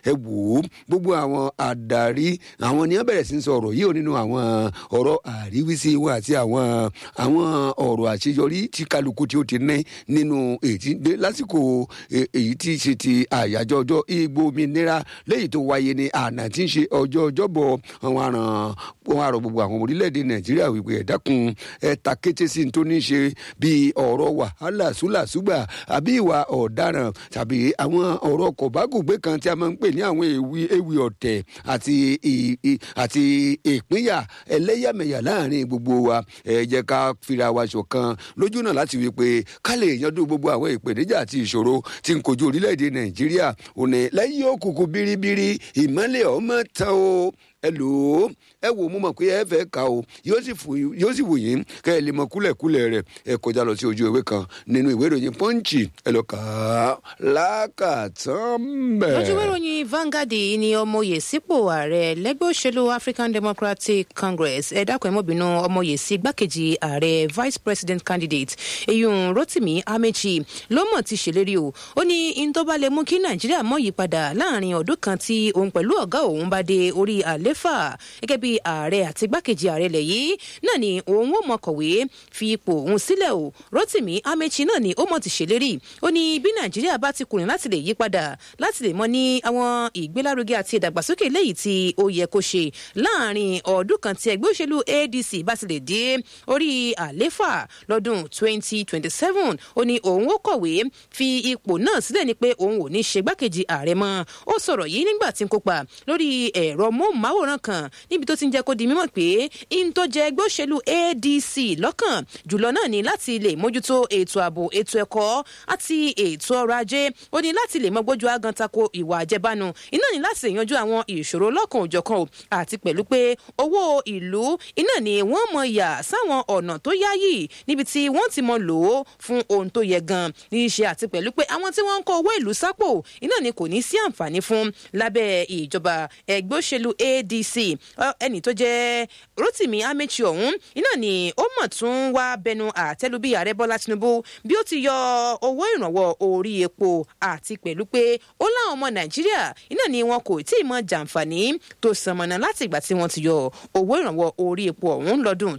ẹ wò ó gbogbo àwọn adarí àwọn ni wọ́n bẹ̀rẹ̀ sí í sọ̀rọ̀ yìí ò nínú àwọn ọ̀rọ̀ àríwísí wọn àti àwọn àwọn ọ̀rọ̀ àṣeyọrí tí kálukú tí ó ti ní nínú èyí dé lásìkò èyí tí ṣe ti àyájọ́ ọjọ́ ìgbòmìnira lẹ́yìn tó wáyé ní àná tí ń ṣe ọjọ́ ọjọ́bọ̀ àwọn àràn wọn àrò gbogbo àwọn orílẹ̀-èdè nàìjíríà wípé ẹ dákun ẹ ta kété sí ní tó ní ṣe bíi ọ̀rọ̀ wàhálà súlàsúgbà àbí ìwà ọ̀daràn tàbí àwọn ọ̀rọ̀ kọ̀bákùgbé kan tí a máa ń pè ní àwọn ewì ewì ọ̀tẹ̀ àti àti ìpínyà ẹlẹ́yàmẹ̀yà láàrin gbogbo wa ẹ jẹ́ ká fira wa ṣọ̀kan lójú náà láti wí pé ká lè yanjú gbogbo àwọn ìpèníjà àti ìṣòro tí ń kojú orílẹ̀-èdè nàìjíríà òní lẹ́yìn òkùnkùn biribiri ìmọ́lẹ̀ ọmọ tán o ẹ lò ó ẹ wò mo mọ̀ pé ẹ fẹ́ ka o yóò sì wù yín kẹ́ ẹ lè mọ kúlẹ̀kúlẹ̀ rẹ̀ ẹ kọjá lọ sí ojú ìwé kan nínú ìwé ìròyìn pọ́ǹchì ẹ lọ kà á lákàtàn bẹ́ẹ̀. lójú ìwé ìròyìn Vanguard ni ọmọye sípò ààrẹ lẹ́gbẹ́ òṣèlú African Democratic Congress ẹ dákun ẹ mọ́ bínú ọmọye sí igbákejì ààrẹ vice president candidate eyín Rotimi Amechi ló mọ̀ ti ṣèlérí o ó ní in tó bá lè mú kí Nàìjíríà mọ̀ yípadà láàrin ọdún kan tí òun pẹ̀lú ọ̀gá òun bá dé orí àlẹ́ àléfà gẹ́gẹ́ bí ààrẹ àti igbákejì ààrẹ lẹ̀ yìí náà ni òun ó mọ kọ̀wé fi ipò òun sílẹ̀ o Rotimi Amechi náà ni ó mọ̀ ti ṣèlérí ó ní bí Nàìjíríà bá ti kùnrin láti lè yí padà láti lè mọ ní àwọn ìgbélárugẹ àti ìdàgbàsókè léyìí tí ó yẹ kó ṣe láàrin ọdún kan tí ẹgbẹ́ òṣèlú ADC bá ti lè dé orí àléfà lọ́dún 2027 ó ní òun ó kọ̀wé fi ipò náà sílẹ̀ ni pé òun ò ní ṣe igbákejì ààrẹ mọ́ ó sọ̀rọ̀ yìí nígbà tí ń kópa lórí ẹ̀rọ móhùnmáwòrán àwòrán kan níbi tó ti ń jẹ́ kó di mímọ̀ pé in tó jẹ́ ẹgbẹ́ òṣèlú ADC lọ́kàn jùlọ náà ni láti lè mójútó ètò ààbò ètò ẹ̀kọ́ àti ètò ọrọ̀ ajé ó ní láti lè mọ gbójú agan tako ìwà àjẹbánu iná ní láti yanjú àwọn ìṣòro lọ́kàn òjọ̀kan o àti pẹ̀lú pé owó ìlú iná ni wọ́n mọ yà sáwọn ọ̀nà tó yáyì níbi tí wọ́n ti mọ lò ó fún ohun tó yẹ gan ní í ṣe àti pẹ̀lú pé àwọn tí wọ́n ń kó owó ìlú sápò iná ni kò ní sí àǹfààní fún lábẹ́ ìjọba ẹgbẹ́ òṣèlú AD ADC ẹni tó jẹ́ Rotimi Amechi ọ̀hún iná ni ó mọ̀ tún wá bẹnu àtẹ́lu bí ààrẹ Bọ́lá Tinubu bí ó ti yọ owó ìrànwọ́ orí epo àti pẹ̀lú pé ó láwọn ọmọ Nàìjíríà iná ni wọn kò tí ì mọ jàǹfààní tó sànmọ́nà láti ìgbà tí wọ́n ti yọ owó ìrànwọ́ orí epo ọ̀hún lọ́dún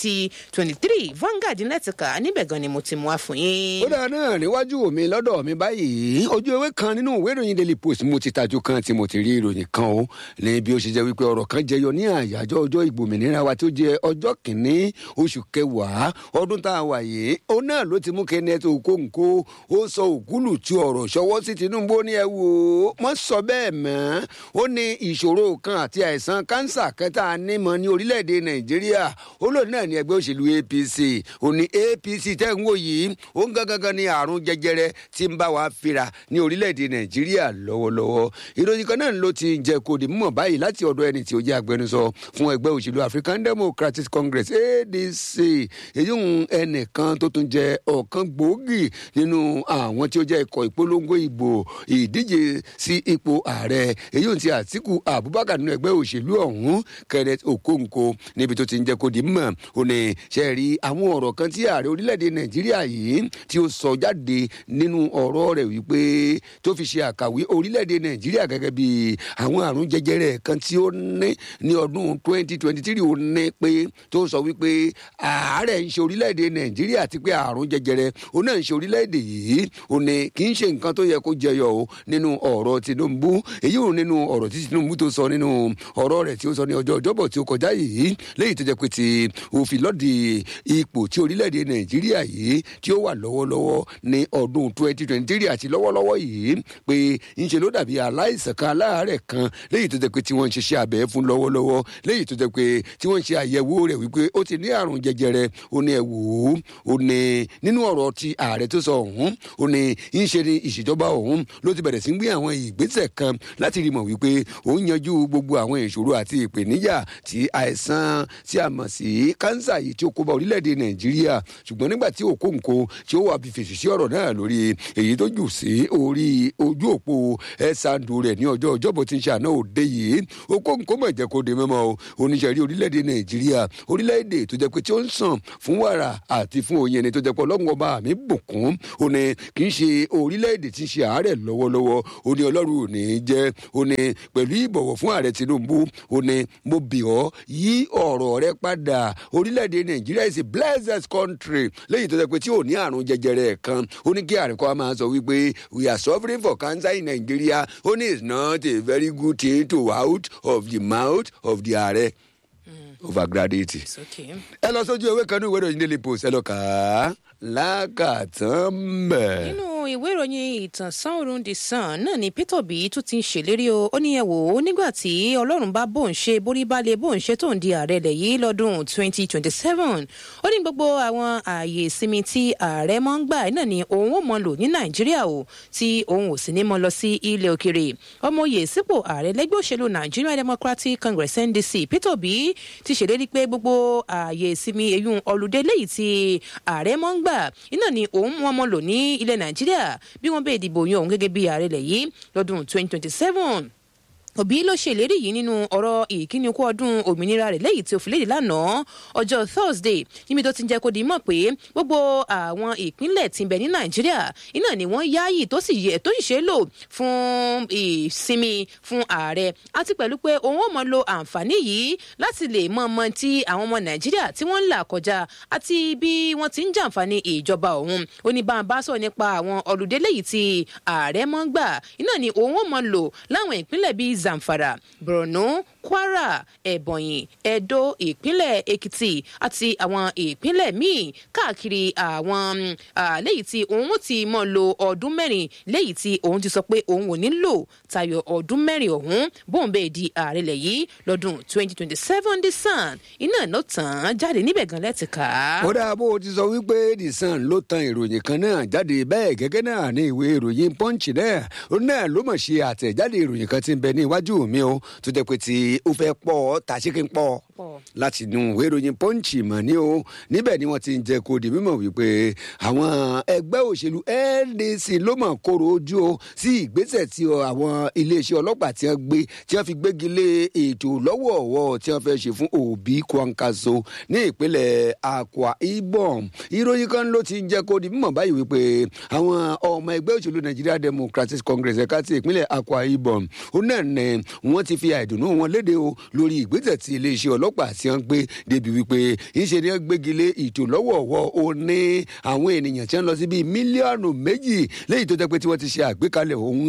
2023 Vanguard lẹ́tìkà níbẹ̀ gan ni mo ti mú wá fún yín. ó dáa náà níwájú mi lọ́dọ̀ mi báyìí ojú ewé kan nínú ìwé ìròyìn Daily Post mo ti tajú kan tí mo ti rí ìròyìn kan o ní bí ó ṣe jẹ́ wípé ọ̀rọ̀ kan jẹyọ ní àyájọ́ ọjọ́ ìgbòmìnira wa tó jẹ́ ọjọ́ kìíní oṣù kẹwàá ọdún tá a wà yìí ó náà ló ti mú Kenneth Okonkwo ó sọ òkúlù tí ọ̀rọ̀ ṣọwọ́ sí Tinubu ní ẹ wò ó mọ́ sọ bẹ́ẹ̀ mọ́ ó ní ìṣòro kan àti àìsàn kánsà kẹta nímọ̀ ní orílẹ̀-èdè Nàìjíríà ó lòun náà ní ẹgbẹ́ òṣèlú APC ó ní APC tẹ́ ń wò yìí ó ń gangan ní àrùn jẹjẹrẹ tí ń bá wa fira ní orílẹ̀-èdè Nàìjíríà lọ́wọ́lọ́wọ́ ìròyìn kan náà ló ti jẹ́ kó di mímọ̀ báyìí láti ọ̀dọ̀ ẹni tí ó jẹ́ agbẹnusọ fún ẹgbẹ́ òṣèlú African Democratic Congress ADC èyí ń ẹnìkan tó tún jẹ́ ọ̀kan gbòógì nínú àwọn tí ó jẹ́ ikọ̀ ìpolongo ìbò ìdíje sí ipò ààrẹ èyí ń ti Àtíkù Abubakar nínú ẹgbẹ́ òṣèlú ọ̀hún Kenneth Okonkwo níbi tó ti ń jẹ́ kó di mọ̀ ó ní ṣe rí àwọn ọ̀rọ̀ kan tí ààrẹ orílẹ̀-èdè Nàìjíríà yìí tí ó sọ jáde nínú ọ̀rọ̀ rẹ̀ wípé tó fi ṣe àkàwé orílẹ̀-èdè Nàìjíríà gẹ́gẹ́ bí àwọn àrùn jẹjẹrẹ kan tí ó ní ní ọdún twenty twenty three ó ní pé tó sọ wípé àárẹ̀ ń ṣe orílẹ̀-èdè Nàìjíríà àti pé àrùn jẹjẹrẹ ó náà ń ṣe orílẹ̀-èdè yìí ó ní kì í ṣe nǹkan tó yẹ kó jẹyọ o nínú ọ̀rọ̀ Tinubu èyí ò nínú ọ̀rọ̀ tí Tinubu tó sọ nínú ọ̀rọ̀ rẹ̀ tí ó sọ ní ọjọ́ ọjọ́bọ̀ tí ó kọjá yìí léyìí tó jẹ́ pé ti òfin lọ́ọ̀dì ipò tí orílẹ̀-èdè Nàìjíríà yìí tí ó wà lọ́wọ́lọ́wọ́ ní ọdún twenty twenty three àti lọ́wọ́lọ́wọ́ yìí pé ńṣe ló dàbí aláìsàn kan aláàárẹ̀ kan léyìí tó jẹ́ pé tí wọ́n ń ṣiṣẹ́ abẹ fún lọ́wọ́lọ́wọ́ léyìí tó jẹ́ pé tí wọ́n ń ṣe àyẹ̀wò rẹ̀ wípé ó ti ní àrùn jẹjẹrẹ ó ní ẹ wò ó ó ní nínú ọ̀rọ̀ ti ààrẹ tó sọ ọ̀hún ó ní ń ṣe ni ìṣèjọba ọ̀hún ló ti bẹ̀rẹ̀ sí gbé àwọn ìgbésẹ̀ kan láti rí mọ̀ wípé òun yanjú gbogbo àwọn ìṣòro àti ìpèníjà tí àìsàn tí a mọ̀ sí kánsà yìí tí ó kó bá orílẹ̀-èdè nàìjíríà ṣùgbọ́n nígbà tí Okonkwo tí ó wà bí fèsì sí ọ̀rọ̀ náà lórí èyí tó jù sí orí ojú òpó ẹ̀sàndù rẹ̀ ní ọjọ́ ọjọ́bọ̀ tí ń ṣe àná òde yìí Okonkwo kó mọ̀ jẹ́ kó di mímọ́ o oníṣẹ́rí orílẹ̀-èdè nàìjíríà orílẹ̀-èdè tó jẹ́ pé tí ó ń sàn fún wàrà àti fún oyin ni tó jẹ́ pé ọlọ́run ọba mi bùkún ó ní kì í ṣe orílẹ̀-èdè tí ń ṣe àárẹ̀ lọ́wọ́lọ́wọ́ ó ní ọlọ́run ò ní jẹ́ ó ní pẹ̀lú ìbọ̀wọ̀ fún ààrẹ tinubu ó ní mo bì ọ́ yí ọ̀rọ̀ rẹ padà orílẹ̀-èdè nàìjíríà is a blessed country lẹ́yìn tó jẹ́ pé tí ò ní àrùn jẹjẹrẹ kan ó ní kí ààrẹ kọ́ máa sọ wípé we are suffering for cancer in nigeria ó ní it's not a very good thing to out of the mouth of the ààrẹ overgraduate. It's okay. ẹ lọ sójú ewé kan ní ìwé ìròyìn daily post ẹ lọ kà á lákàtàn bẹ́ẹ̀. nínú ìwé ìròyìn ìtànsán òrùn the sun náà ni peter obi tún ti ń ṣèlérí o ó ní ẹ wò ó nígbà tí ọlọ́run bá bóun ṣe borí balẹ̀ bóun ṣe tóun di ààrẹ lẹ̀ yìí lọ́dún 2027 ó ní gbogbo àwọn ààyè ìsinmi tí ààrẹ máa ń gbà náà ni òun ò mọ lò ní nàìjíríà o tí òun ò sì ní mọ lọ sí ilẹ̀ òkèrè ọmọye sípò ààrẹ lẹ́gbẹ́ òṣèlú nigeria democratic congress ndc peter obi ti ṣèlérí pé gbogbo ààyè ìsinmi eyín ọlùdé léyìí tí ààrẹ máa ń gbà iná ni òun mú ọmọ lò ní ilẹ̀ nàìjíríà bí wọ́n bẹ́ẹ̀ dìbò yan òun gẹ́gẹ́ bí ààrẹ lẹ̀ yìí lọ́dún 2027 òbí ló ṣèlérí yìí nínú ọ̀rọ̀ ìkíni kú ọdún òmìnira rẹ̀ lẹ́yìn tí ó fi léde lánàá ọjọ́ thursday níbi tó ti ń jẹ́ kó di mọ̀ pé gbogbo àwọn ìpínlẹ̀ tí ń bẹ ní nàìjíríà iná ni wọ́n yáàyè tó sì yẹ tó sì ṣe é lò fún ìsinmi fún ààrẹ àti pẹ̀lú pé òun ò mọ lo àǹfààní yìí láti lè mọ ọmọ tí àwọn ọmọ nàìjíríà tí wọ́n ń là kọjá àti bí wọ́n ti ń jàǹfààní ìjọba òun ó ní bá a bá sọ nípa àwọn ọ̀lùdé lẹ́yìn tí ààrẹ mọ́ ń gbà iná ni òun ò mọ lò láwọn ìpínlẹ̀ bíi zamfara borno kwara ebonyi edo ìpínlẹ̀ èkìtì àti àwọn ìpínlẹ̀ míì káàkiri àwọn léyìí tí òun ti mọ̀ lo ọdún mẹ́rin léyìí tí òun ti sọ pé òun ò ní lò tayọ ọdún mẹ́rin ọ̀hún bóun bẹ́ẹ̀ di ààrẹ lẹ̀ yìí lọ́dún 2027 the sun iná ló tàn án jáde níbẹ̀ gan lẹ́tìká. ó dáa bó o ti sọ wípé the sun ló tan ìròyìn kan náà jáde bẹ́ẹ̀ gẹ́gẹ́ náà ní ìwé ìròyìn punch náà ó náà ló mọ̀ ṣe àtẹ̀jáde ìròyìn kan tí ń bẹ ní iwájú mi o tó jẹ́ pé tí ó fẹ́ pọ̀ ta ṣé kí n pọ̀ láti inú ìwé ìròyìn punch mọ̀ ní o níbẹ̀ ni wọ́n ti ń jẹ́ kó di mímọ̀ wípé àwọn ẹgbẹ́ òṣèlú ndc ló mọ̀ kóró ojú o sí ìgbésẹ̀ tí àwọn iléeṣẹ́ ọlọ́pàá tí wọ́n gbé tí wọ́n fi gbégi lé ètò lọ́wọ́ọ̀wọ́ tí wọ́n fẹ́ ṣe fún òbí kwankaso ní ìpínlẹ̀ akwa ibom ìròyìn kan ló ti ń jẹ́ kó di mímọ̀ báyìí wípé àwọn ọmọ ẹgbẹ́ òṣèlú nigeria democratic congress ẹ̀ka ti ìpínlẹ̀ akwa ibom ó náà ní wọ́n ti fi àìdùnnú wọn léde o lórí ìgbésẹ̀ tí iléeṣẹ́ ọlọ́pàá tí wọ́n gbé débi wípé ìṣe ni wọ́n gbégi lé ètò lọ́wọ́ọ̀wọ́ ó ní àwọn ènìyàn tí wọ́n lọ sí bíi mílíọ̀nù méjì léyìí tó jẹ́ pé tí wọ́n ti ṣe àgbékalẹ̀ ohun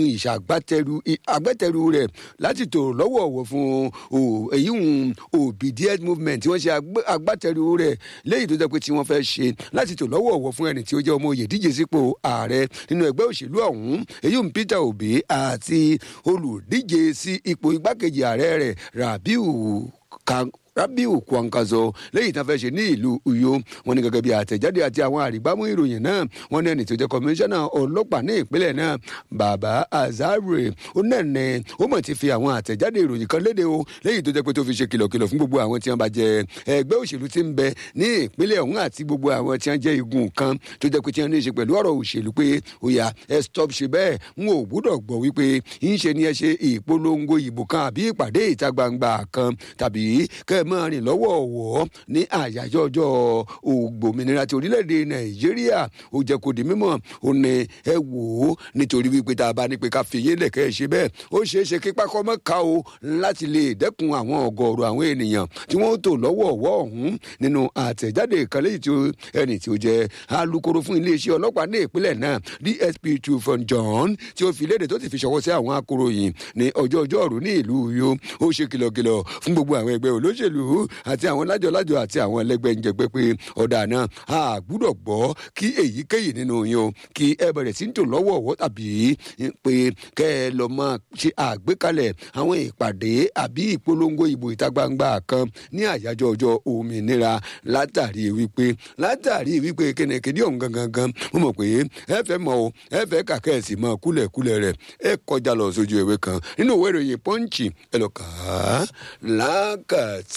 ìṣàgbátẹrù rẹ̀ láti tò lọ́wọ́ọ̀wọ́ fún èyí hùn obedient movement tí wọ́n ṣe agbátẹrù rẹ̀ léyìí tó jẹ́ pé tí wọ́n fẹ́ ṣe láti tò lọ́wọ́ọ̀wọ́ fún ẹni tí ó jẹ́ ọmọ òye díje sípò ààrẹ nínú ẹgbẹ́ òṣèlú ọ̀hún èyí hùn peter obi àti olùdíje sí ipò igbákejì ààrẹ rẹ̀ rabiu kan rabiu kwankazo lẹ́yìn tí wọ́n fẹ́ ṣe ní ìlú uyo wọn ní gẹ́gẹ́ bí àtẹ̀jáde àti àwọn àrígbámú ìròyìn náà wọn ní ẹni tó jẹ́ kọmíṣánná ọlọ́pàá ní ìpínlẹ̀ náà bàbá azare ó náà ní ó mọ̀ ti fi àwọn àtẹ̀jáde ìròyìn kan léde o lẹ́yìn tó jẹ́ pé tó fi ṣe kìlọ̀kìlọ̀ fún gbogbo àwọn tí wọ́n bá jẹ ẹgbẹ́ òṣèlú tí ń bẹ ní ìpínlẹ̀ ọ̀hún àti gbogbo àwọn tí wọ́n jẹ́ igun kan tó jẹ́ pé tí wọ́n ní í ṣe pẹ̀lú ọ̀rọ̀ òṣèlú pé ó yá ẹ stop ṣe bẹ́ẹ̀ n ò gbúdọ̀ gbọ́ wípé ń ṣe ni ẹ ṣe ìpolongo ìbò kan àbí ìpàdé ìta gbangba kan tàbí kẹ́ ẹ máa rìn lọ́wọ́ ọ̀wọ́ ní àyájọ́ ọjọ́ ògbòmìnira ti orílẹ̀-èdè nàìjíríà ó jẹ́ kó di mímọ̀ ó ní ẹ wò ó nítorí wípé tá a bá ní pé ká fi yín lẹ̀kẹ́ ẹ ṣe bẹ́ẹ̀ ó ṣeé ṣe kí pákọ́ mọ́ ká o láti lè dẹ́kun àwọn ọ̀gọ̀ọ̀rọ̀ àwọn ènìyàn tí wọ́n tò lọ́wọ́ ọ̀wọ́ ọ̀hún nínú àtẹ̀jáde ìkànnì tí ẹni tí ó jẹ́ alukoro fún iléeṣẹ́ ọlọ́pàá ní ìpínlẹ̀ náà dsp tufan john tí ó fi léde tó ti fi ṣọwọ́ sí àwọn akoroyìn ní ọjọ́ ọjọ́rú ní ìlú yo ó ṣe kìlọ̀kìlọ̀ fún gbogbo àwọn ẹgbẹ́ olóṣèlú àti àwọn lájọlájọ àti àwọn ẹlẹgbẹ́ ń jẹgbẹ́ pé ọ̀dà náà a gbúdọ̀ gbọ́ kí èyíkéyìí nínú yín o kí ẹ bẹ̀rẹ̀ sí ń tò lọ́wọ́ ọ̀wọ́ tàbí pé kẹ́ ẹ lọ máa ṣe àgbékalẹ̀ àwọn ìpàdé àbí ìpolongo ìbò ìta gbangba kan ní àyájọ́ ọjọ́ òmìnira látàrí wípé látàrí wípé kẹ́nẹ̀kẹ́ni ọ̀hún gangan gan mo mọ̀ pé ẹ fẹ́ mọ̀ o ẹ fẹ́ kàkẹ́ ẹ̀ sì mọ̀ kúlẹ̀kúlẹ̀ rẹ̀ ẹ kọjá lọ sójú ìwé kan nínú ìwé ìròyìn pọ́ǹchì ẹ lọ kà á lákàtà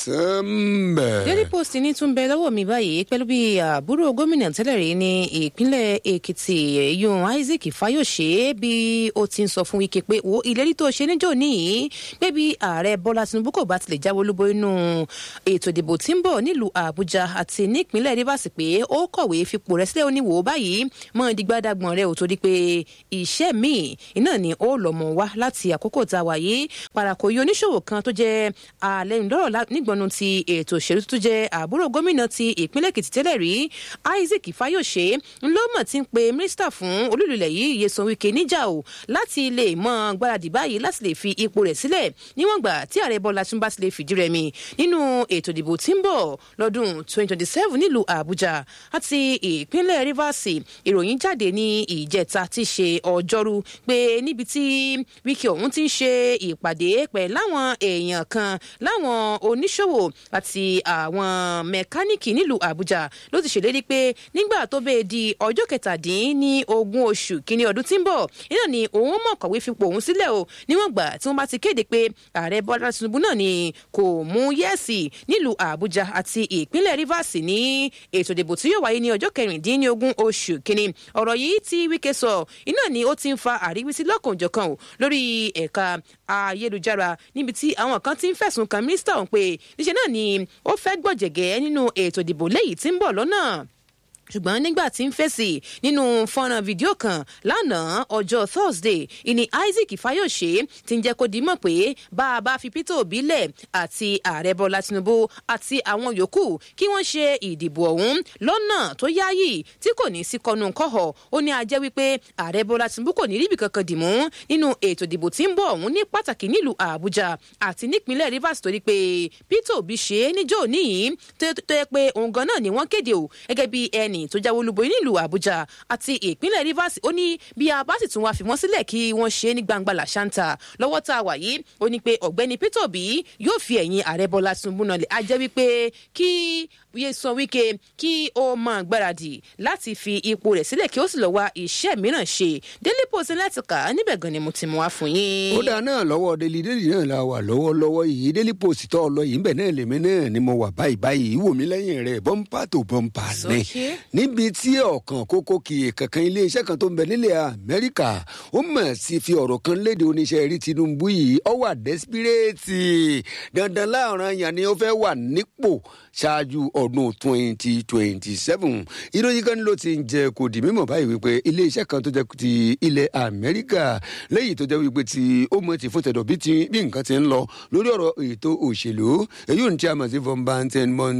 sẹ́ńbẹ̀. daily post ní tún bẹ lọ́wọ́ mi báyìí pẹ̀lú bí àbúrò gómìnà tẹ́lẹ̀ rí ní ìpínlẹ̀ èkìtì yun isaac fayose bí ó ti ń sọ fún wike pé wo ìlérí tó ṣe níjọ́ níyì pé bí ààrẹ bọ́lá tinubu kò bá tilẹ̀ jáwé olúbo inú ètò ìdìbò tí ń bọ̀ nílùú àbújá àti nípínlẹ̀ rivers pé ó kọ̀wé fipò rẹ̀ sílẹ̀ oníwò báyìí mọ́ ìdígbàdàgbọ̀n rẹ̀ ò torí pé iṣẹ́ míì iná ni ó lọ́mọ wá láti àkókò tá a wà yìí parakòyí oníṣòwò kan tó jẹ́ alẹ́nudọ́rọ̀ nígbọ̀nù ti ètò òṣèlú tó jẹ́ àbúrò gómìnà ti ìpínlẹ̀ èkìtì tẹ́lẹ̀ rí isaac fayose ńlọ́mọ̀ ti ń pe mínísítà fún olúlulẹ̀ yìí yeson wike níjà o láti lè mọ gbáradì báyìí láti lè fi ipò rẹ̀ sílẹ̀ níwọ̀n gbà tí ààrẹ bọ́lá tún bá ti lè fìdí rẹmi nínú ètò ìdìbò tí ń bọ̀ lọ́dún 2027 nílùú àbújá àti ìpínlẹ̀ rivers ìròyìn jáde ní ìjẹta tí ṣe ọjọ́rú pé níbi tí wike ọ̀hún ti ń ṣe ìpàdé pẹ̀lú àwọn èèyàn kan láwọn oníṣòwò àti àwọn mẹkáníìkì nílùú àbújá ló ti ṣèlérí pé nígbà tó bẹ́ẹ̀ di ọjọ́ kẹtàdínní ogún oṣù kínní ọdún tí ń bọ̀ iná ni òun mọ̀ kọ̀wé fipò òun sílẹ̀ o níwọ̀n gbà tí wọ́n bá ti kéde pé ààrẹ bọ́lá tinubu náà ni kò mú yẹ́ẹ̀sì nílùú àbújá àti ìpínlẹ̀ rivers ní ètò ìdìbò tí yóò wáyé ní ọjọ́ kẹrìndínlógún oṣù kínní ọ̀rọ̀ yìí tí wíkẹ́ sọ iná ni ó ti ń fa àríwísí lọ́kànjọ̀kan o lórí ẹ̀ka ayélujára níbi tí àwọn kan ti ń fẹ̀sùn kan mínísítà ọ̀hún pé níṣẹ́ náà ni ó fẹ́ gbọ̀jẹ̀gẹ́ nínú ètò ìdìbò léyìí tí ń bọ̀ lọ́nà ṣùgbọ́n nígbà tí ń fèsì nínú fọ́nrán fídíò kan lánàá ọjọ́ thursday ìní isaac fayose ti ń jẹ́ kó dimọ̀ pé bá a bá fi peter obi lẹ̀ àti ààrẹ bọ́lá tinubu àti àwọn yòókù kí wọ́n ṣe ìdìbò ọ̀hún lọ́nà tó yáàyè tí kò ní sí kọnu kọ́họ̀ ó ní a jẹ́ wípé ààrẹ bọ́lá tinubu kò ní ríbi kankan dì mú nínú ètò ìdìbò tí ń bọ̀ ọ̀hún ní pàtàkì nílùú àbújá àti nípínlẹ̀ rivers torí pé peter obi ṣe é níjọ́ níyì tó yẹ pé òun gan náà ni wọ́n kéde o gẹ́gẹ́ bí ẹnì tó jáwé olúborí nílùú àbújá àti ìpínlẹ̀ rivers ó ní bí a bá sì tún wá fi wọ́n sílẹ̀ kí wọ́n ṣe é ní gbangba làṣántà lọ́wọ́ tá a wà yìí ó ní pé ọ̀gbẹ́ni peter obi yóò fi ẹ̀yìn ààrẹ bọ́lá tinubu náà lè á jẹ́ wípé kí yéésàn wíkẹ́ kí ó máa gbáradì láti fi ipò rẹ̀ sílẹ̀ kí ó sì lọ́ọ́ wá iṣẹ́ mìíràn ṣe daily post láti kà á níbẹ̀ gan ni mo ti mú wá fún yín. ó dáa náà lọ́wọ́ délì délì náà la wà lọ́wọ́lọ́wọ́ yìí daily post tó lọ yìí bẹ̀ náà lèmi náà ni mo wà báyìí báyìí wò mí lẹ́yìn rẹ̀ bọ́ńpà tó bọ́ńpà ní níbi tí ọ̀kan kókó kì í kankan iléeṣẹ́ kan tó ń bẹ nílẹ̀ amẹ́ríkà ó mọ̀ sí fi ọ̀rọ̀ kan léde oníṣẹ́ rí tinubu yìí ọ wà dẹ́sipírẹ́tì dandan láàrin yàn ni ó fẹ́ wà nípò ṣáájú ọdún twenty twenty seven ìròyìn kan ló ti ń jẹ kò di mímọ̀ báyìí wípé iléeṣẹ́ kan tó jẹ́ ti ilẹ̀ amẹ́ríkà lẹ́yìn tó jẹ́ wípé tí ó mọ̀ ti fún tẹ̀dọ̀ bí nǹkan ti ń lọ lórí ọ̀rọ̀ ètò òṣèlú èyí ò ní tí a mọ̀ sí von banten mon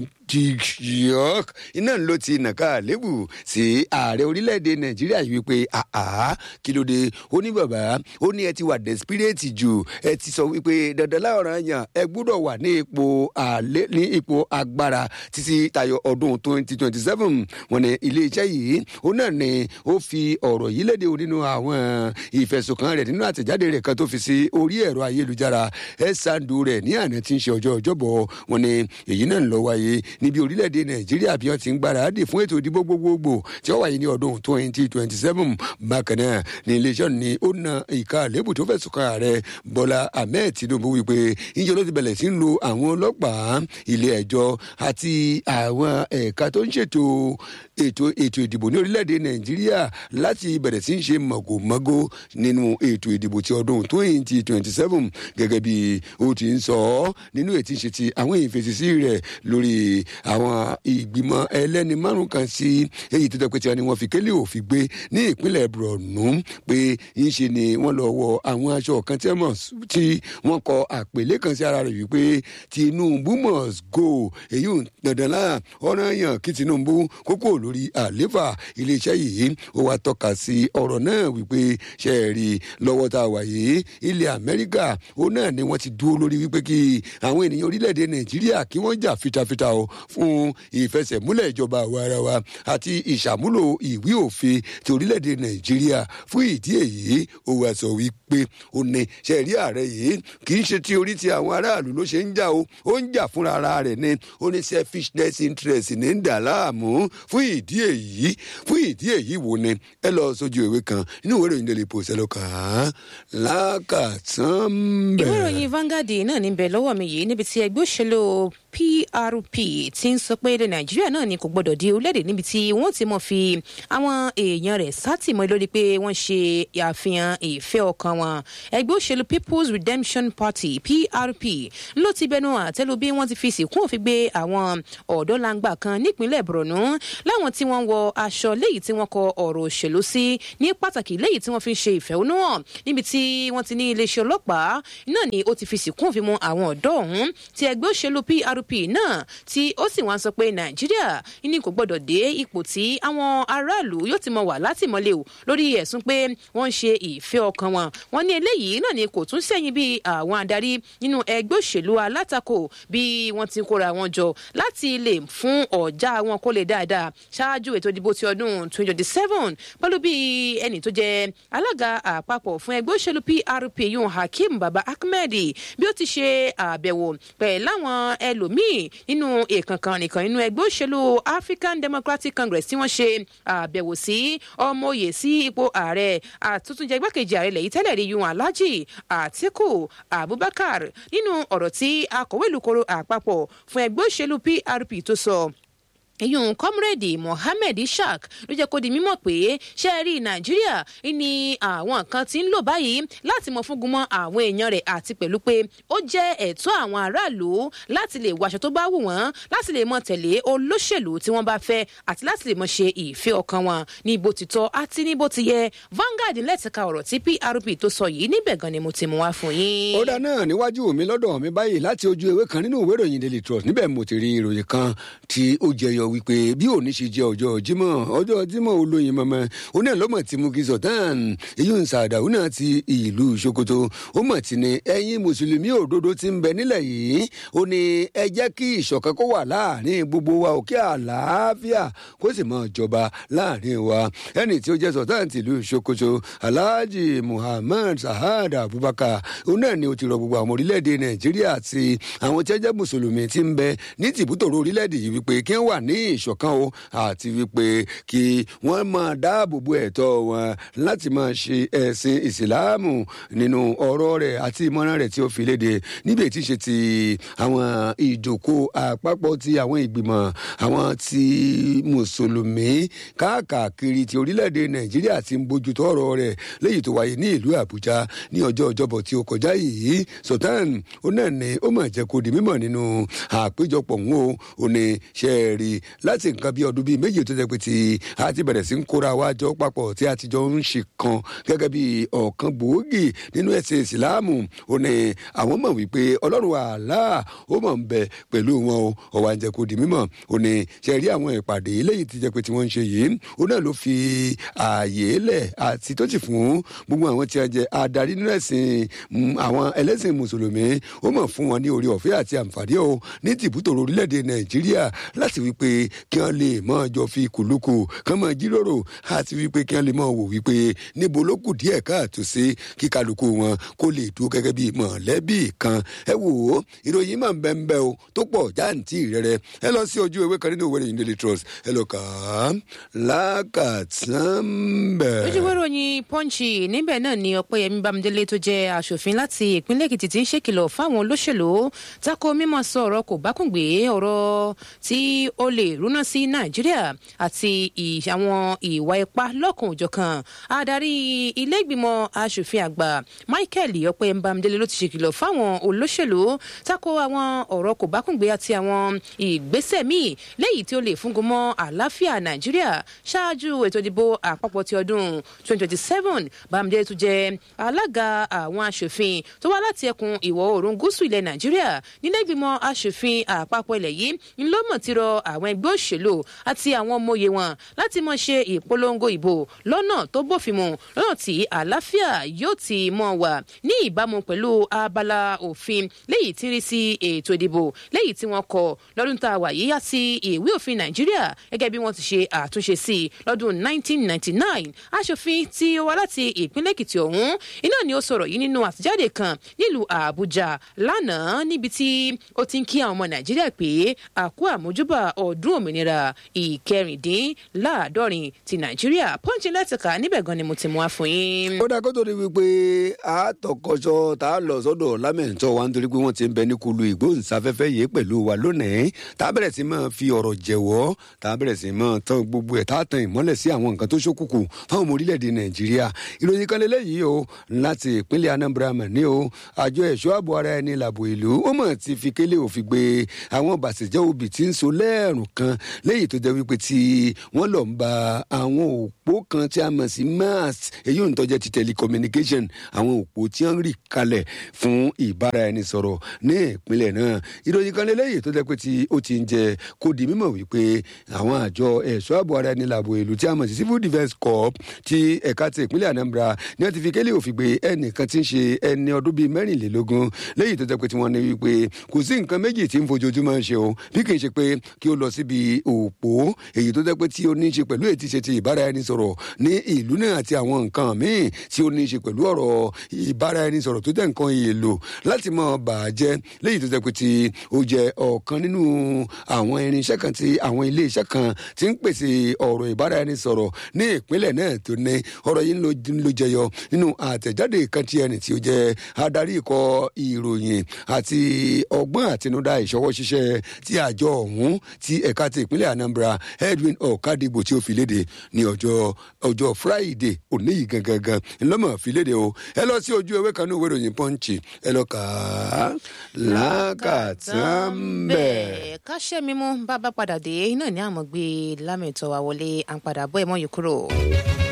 digiok iná ló ti nàka lébù sí ààrẹ orílẹ̀-èdè nàìjíríà yìí wípé àá kí ló dé ó ní bàbá ó ní ẹ ti wà desperate jù ẹ ti sọ wípé dandan láọ̀ràn yàn ẹ gbúdọ̀ wà ní ipò àlẹ́ ní ipò agbára títí tayọ ọdún twenty twenty seven wọn ní iléeṣẹ́ yìí ó náà ní ó fi ọ̀rọ̀ yìí léde nínú àwọn ìfẹ̀sùnkàn rẹ̀ nínú àtẹ̀jáde rẹ̀ kan tó fi sí orí ẹ̀rọ ayélujára ẹ̀ sàǹdù rẹ̀ ní àná tí ń ṣe ọjọ́ ọjọ́bọ̀ wọn ní èyí náà ń lọ wáyé níbi orílẹ̀-èdè nàìjíríà bí wọ́n ti ń gbáradì fún ètò ìdìbò gbogbogbò tí ó wáyé ní ọdún twenty twenty seven bákan náà ní iléeṣẹ́ ní ó na ìka àlébù tó fẹ̀sùn kan ààrẹ bọ́lá ahmed tinubu wípé ìjọ ló ti bẹ̀rẹ̀ sí ń lo àwọn ọlọ́pàá ilé ẹjọ́ àti àwọn ẹ̀ka tó ń ṣètò ètò ètò ìdìbò ní orílẹ̀-èdè nàìjíríà láti bẹ̀rẹ̀ sí ń ṣe mọ̀gòmọ́gó nínú ètò ìdìbò ti ọdún twenty twenty seven gẹ́gẹ́ bí ó ti ń sọ ọ́ nínú ètí ìṣe ti àwọn ìfèsìsí rẹ̀ lórí àwọn ìgbìmọ̀ ẹlẹ́ni márùn kan sí èyí tó dẹ́pẹ́ tí wọ́n ní wọ́n fi kélé òfin gbé ní ìpínlẹ̀ borno pé ńṣe ni wọ́n lọ wọ àwọn aṣọ kan tí wọ́n kọ àpèlé kan sí ara rẹ̀ wípé tinubu must go èyí ò dandan láà ọ̀ràn yàn kí tinubu kókó lórí àléfà iléeṣẹ́ yìí ó wá tọ́ka sí ọ̀rọ̀ náà wípé ṣe é rí lọ́wọ́ tá a wà yìí ilẹ̀ amẹ́ríkà ó náà ni wọ́n ti dúró lórí wípé kí àwọn ènìyàn orílẹ̀-èdè nàìjíríà kí wọ́n jà fitafita o fún ìfẹsẹ̀múlẹ̀ ìjọba àwa ara wa àti ìṣàmúlò ìwé òfin ti orílẹ̀-èdè nàìjíríà fún ìdí èyí ó wá sọ wípé ó ní ṣẹ̀rí ààrẹ yìí kì í ṣe ti orí ti àwọn aráàlú ló ṣe ń jà o ó ń jà fúnra ara rẹ̀ ni ó ní selfishness interest ní ń dà láàmú fún ìdí èyí fún ìdí èyí wo ni ẹ lọ sójú ìwé kan nínú ìwé ìròyìn daily post ẹ lọ kàn án lákàtàn bẹ́ẹ̀. ìwé ìròyìn Vanguard náà níbẹ̀ lọ́wọ́ mi yìí níbi tí ẹgbẹ́ òṣèlú PRP ti ń sọ pé ilẹ̀ Nàìjíríà náà ni kò gbọdọ̀ di orílẹ̀-èdè níbi tí wọ́n ti mọ̀ fi àwọn èèyàn rẹ̀ sátìmọ́ lórí pé wọ́n ṣe àfihàn ìfẹ́ ọkàn wọn ẹgbẹ́ òṣèlú People's Redemption Party PRP ló ti bẹnu àtẹ́lu bí wọ́n ti fi sìnkún òfin gbé àwọn ọ̀dọ́ langba kan nípínlẹ̀ Borno láwọn tí wọ́n wọ aṣọ léyìí tí wọ́n kọ ọ̀rọ̀ òṣèlú sí ní pàtàkì léyìí tí wọ́n fi ń ṣe ìfẹ̀hónúhàn níbi tí wọ́n ti ní iléeṣẹ́ ọlọ́pàá náà ni ó ti fi sìnkún òfin mu àwọn ọ̀dọ́ ọ̀hún tí ẹgbẹ́ òṣèlú PRP náà tí ó sì wọ́n sọ pé Nàìjíríà ní kò gbọ́dọ̀ dé ipò tí àwọn aráàlú yóò ti mọ wà látìmọ́lé o lórí ẹ̀sùn pé wọ́n ń ṣe ìfẹ́ ọkàn wọn wọ́n ní eléyìí náà ni kò tún sẹ́yìn bí àwọn adarí nínú ẹgbẹ́ òṣèlú alátakò bí wọ́n ti kóra wọn jọ láti lè fún ọ̀já wọn kó lè dáadáa ṣáájú ètò ìdìbò ti ọdún 2027 pẹ̀lú bí ẹnì tó jẹ́ alága àpapọ̀ fún ẹgbẹ́ òṣèlú PRP yun Hakeem Baba Ahmed bí ó ti ṣe àbẹ̀wò pẹ̀lú àwọn ẹlòmíì nínú ìkànkan nìkan nínú ẹgbẹ́ òṣèlú African Democratic Congress tí wọ́n ṣe àbẹ̀wò sí ọmọ òye sí ipò ààrẹ àtúntúnjẹ igbákejì ààrẹ lẹ́yìn tẹ́lẹ̀ rí yun Alhaji Atiku Abubakar nínú ọ̀rọ̀ tí akọ̀wé ìlúkoro àpapọ̀ fún ẹgbẹ́ òṣèlú PRP tó sọ ìyún kọ́múrẹ́dì mohammed ishaq ló jẹ́ kó di mímọ̀ pé ṣe rí nàìjíríà ní àwọn kan tí ń lò báyìí láti mọ fúngun mọ́ àwọn èèyàn rẹ̀ àti pẹ̀lú pé ó jẹ́ ẹ̀tọ́ àwọn aráàlú láti lè wàṣọ tó bá wù wọ́n láti lè mọ tẹ̀lé olóṣèlú tí wọ́n bá fẹ́ àti láti lè mọ ṣe ìfẹ́ ọkàn wọn ní bó ti tọ́ àti ní bó ti yẹ Vanguard lẹ́tìka ọ̀rọ̀ tí PRP tó sọ yìí níbẹ̀ gan ni mo ti mú wá fún yín. ó dá náà níwájú mi lọ́dọ̀ mi báyìí láti ojú ewé kan nínú ìwé ìròyìn Daily Trust níbẹ̀ mo ti rí ìròyìn kan tí ó jẹyọ wípé bí òní ṣe jẹ ọjọ́ Jímọ̀ ọjọ́ Jímọ̀ olóyin mọmọ oní ẹlọmọ tí mú kí Sultan èyí ń sàdáwù náà ti ìlú Sokoto ó mọ̀ tí ni ẹ̀yin mùsùlùmí òdodo ti ń bẹ nílẹ̀ yìí ó ní ẹ jẹ́ kí ìṣọ̀kan kó wà láàrin gbogbo wa òkè àlàáfíà kó sì máa jọba láàrin wa ẹni tí ó jẹ́ Sultan tìlú Sokoto Alhaji Muhammad Sahad Abubakar òun náà ni ó ti rọ gbogbo àwọn orílẹ̀-èdè Nàìjíríà àti àwọn tí ẹ jẹ́ mùsùlùmí ti ń bẹ ní tìbútòrò orílẹ̀-èdè yìí wípé kí wọ́n wà ní ìṣọ̀kan o àti wípé kí wọ́n máa dáàbò bo ẹ̀tọ́ wọn láti máa ṣe ẹ̀sìn ìsìláàmù nínú ọ̀rọ̀ rẹ̀ àti ìmọ̀ràn rẹ̀ tí ó fi léde níbi tí ṣe ti àwọn ìjókòó àpapọ̀ ti àwọn ìgbìmọ̀ àwọn ti mùsùlùmí káàkiri ti orílẹ̀-èdè nàìjíríà ti ń bójútó ọ̀rọ̀ rẹ̀ léyìí tó wáyé ní ìlú àbújá ní ọjọ́ ọjọ́bọ̀ tí ó kọjá yìí sultan ó náà ní ó mà jẹ́ kó di mímọ̀ nínú àpéjọpọ̀ ń o ò ní ṣe é rí láti nǹkan bí ọdún bíi méjì tó jẹ́ pé tí a ti bẹ̀rẹ̀ sí ń kóra wa jọ papọ̀ tí a ti jọ ń ṣe kan gẹ́gẹ́ bí ọ̀kan gbòógì nínú ẹ̀sìn ìsìláàmù ò ní àwọn mọ̀ wípé ọlọ́run àlá ó mọ̀ ń bẹ pẹ̀lú wọn o ọ̀wà ń jẹ́ kó di mímọ̀ ò ní ṣe rí àwọn ìpàdé léyìí ti jẹ́ pé tí wọ́n ń ṣe yìí ó náà ló fi ààyè lẹ̀ àti tó ti fún gbogbo àwọn tí a jẹ adarí nínú ẹ̀sìn àwọn ẹlẹ́sìn mùsùlùmí ó mọ̀ fún wọn ní orí ọ̀fẹ́ àti àǹfààní o ní tìbútòrò orílẹ̀-èdè nàìjíríà láti wípé kí wọ́n lè mọ́ jọ fi kùlùkù kán mọ́ jíròrò àti wípé kí wọ́n lè mọ́ wò wípé níbo ló kù díẹ̀ káàtó sí kí kálukú wọn kó lè dúró gẹ́gẹ́ bí mọ̀lẹ́bí kan ẹ wò ó ìròyìn máa ń bẹ́ ń bẹ́ o tó pọ̀ jáǹtì rẹ̀rẹ̀ ẹ lọ sí ojú ewé kan nínú ìwé ìròyìn Daily Trust ẹ lọ kà á lákàtàn bẹ̀. ojú ìwé ìròyìn Punch níbẹ̀ náà ni Ọpẹ́yẹmí Bámidélé tó jẹ́ aṣòfin láti ìpínlẹ̀ Èkìtì ti ń ṣèkìlọ̀ fáwọn olóṣèlú tako mímọ̀ sọ ọ̀rọ̀ kò bákùngbé ọ̀rọ̀ tí ó lè rúná sí Nàìjíríà àti àwọn ìwà ipá lọ́kàn òjọ̀kan adarí ilé ìgbìmọ̀ aṣòfin àgbà Michael Ọpẹ́yẹmí Bámidélé ló ti ṣèkìlọ̀ fáwọn olóṣèlú tako àwọn ọ̀rọ̀ kò bákùngbé àti àwọn ìgbésẹ̀ míì léyìí tí ó lè fúngun mọ́ àlàáfíà Nàìjíríà ṣáájú ètò ìdìbò àpapọ̀ ti ọdún 2027 Bámidélé tún jẹ́ alága àwọn aṣòfin tó wá láti ẹkùn ìwọ̀ oòrùn gúúsù ilẹ̀ Nàìjíríà nílé ìgbìmọ̀ aṣòfin àpapọ̀ ilẹ̀ yìí ńlọ́mọ̀ ti rọ àwọn ẹgbẹ́ ẹgbẹ́ òṣèlú àti àwọn ọmọye wọn láti mọ̀ ṣe ìpolongo ìbò lọ́nà tó bófin mu lọ́nà tí àlàáfíà yóò ti mọ̀ wà ní ìbámu pẹ̀lú abala òfin léyìí tí ń rí sí ètò ìdìbò léyìí tí wọ́n kọ lọ́dún tá a wà yìí àti ìwé òfin nàìjíríà gẹ́gẹ́ bí wọ́n ti ṣe àtúnṣe sí i lọ́dún 1999 aṣòfin tí ó wá láti ìpínlẹ̀ èkìtì ọ̀hún iná ni ó sọ̀rọ̀ yìí nínú àtijáde kan nílùú àbújá lánàá níbi tí ó ti ń kí àwọn ọmọ nàìjíríà pé àkú àmójúbà ọdún òmìnira ìkẹrìndínláàádọ́rin ti nàìjíríà pọ́ńchì lẹ́tìkà níbẹ̀ gan ni mo ti mú wá fún yín. ó dáa kó tó di wípé àtọkọṣọ tá a lọ sọ́dọ̀ lámẹǹtọ wa nítorí pé wọ́n ti ń bẹ ní kulu ìgbóhùnsáfẹ́fẹ́ yìí pẹ̀lú wa lónìí tá a bẹ̀rẹ̀ sí máa fi ọ̀rọ̀ jẹ̀wọ́ tá a bẹ̀rẹ̀ sí máa tán gbogbo ẹ̀ tá a tan ìmọ́lẹ̀ sí àwọn nǹkan tó ṣókùnkùn fáwọn ọmọ orílẹ̀-èdè nàìjíríà ìròyìn kan lélẹ́yìí o láti ìpínlẹ̀ anambra mà ní o àjọ ẹ̀ṣọ́ ààbò ara ẹni làbò ìlú ó mọ̀ ti fi kélé òfin gbé àwọn bàṣẹ̀jẹ́ obì tí ń so lẹ́ẹ̀rùn kan léyìí tó jẹ́ wípé tí wọ́n lọ ń ba àwọn òpó kan tí a mọ̀ sí mast èyí ò ń tọ́jẹ́ ti telecommunication àwọn òpó tí wọ́n rì kalẹ̀ fún ìbára ẹni sọ̀rọ̀ ní ìpínlẹ̀ náà ìròyìn kan lélẹ́yìí tó jẹ́ pé tí ó ti ń jẹ kó di mímọ̀ wípé àwọn àjọ ẹ̀ṣọ́ ààbò ara ẹni làbò ìlú tí a mọ̀ sí civil defence corps ti ẹ̀ka ti ìpínlẹ̀ anambra ni wọ́n ti fi kélé òfin gbé ẹnìkan tí ń ṣe ẹni ọdún bíi mẹ́rìnlélógún léyìí tó jẹ́ pé tí wọ́n ní wípé kò sí nǹkan méjì tí ń fojoojúmọ́ ṣe o bí kì í ṣe pé kí ó lọ síbi òpó èyí tó jẹ́ pé tí ó ní í ṣe pẹ̀lú ètí ṣe ti ìbára ẹni sọ̀rọ̀ ní ìlú náà àti àwọn nǹkan míì tí ó ní í ṣe pẹ̀lú ọ̀rọ̀ ìbára ẹni sọ̀rọ̀ tó jẹ́ nǹkan èèlò láti mọ̀ bàjẹ́ léyìí tó jẹ́ pé tí ó jẹ́ ọ̀kan nínú àwọn irinṣẹ́ kan tí àwọn ilé iṣẹ́ kan ti ń pèsè ọ̀rọ̀ ìbára ẹni sọ̀rọ̀ ní ìpínlẹ̀ náà tó ní ọ̀rọ̀ yìí ló jẹyọ nínú àtẹ̀jáde kan tí ẹni tí ó jẹ́ adarí ikọ̀ ìròyìn àti ọgbọ́n àtinúdá ìṣọwọ́ ṣiṣẹ́ tí àjọ ọ̀hún ti ẹ̀ka ti ìpínlẹ̀ anambra edwin ọ̀kadìgbò tí ó fi léde ní ọjọ́ ọjọ́ friday òní yìí gangan ńlọ́mọ̀ fi léde o ẹ lọ sí ojú ewé kan ní ìwé ìròyìn pọ́ǹchì ẹ lọ kà á lákàtúnbẹ̀. káṣẹ́ mímú bá bá padà dé náà ní àmọ́ gbé lámẹ̀tọ́ wa wọlé à ń padà bọ́ ẹ̀mọ́ yìí kúrò.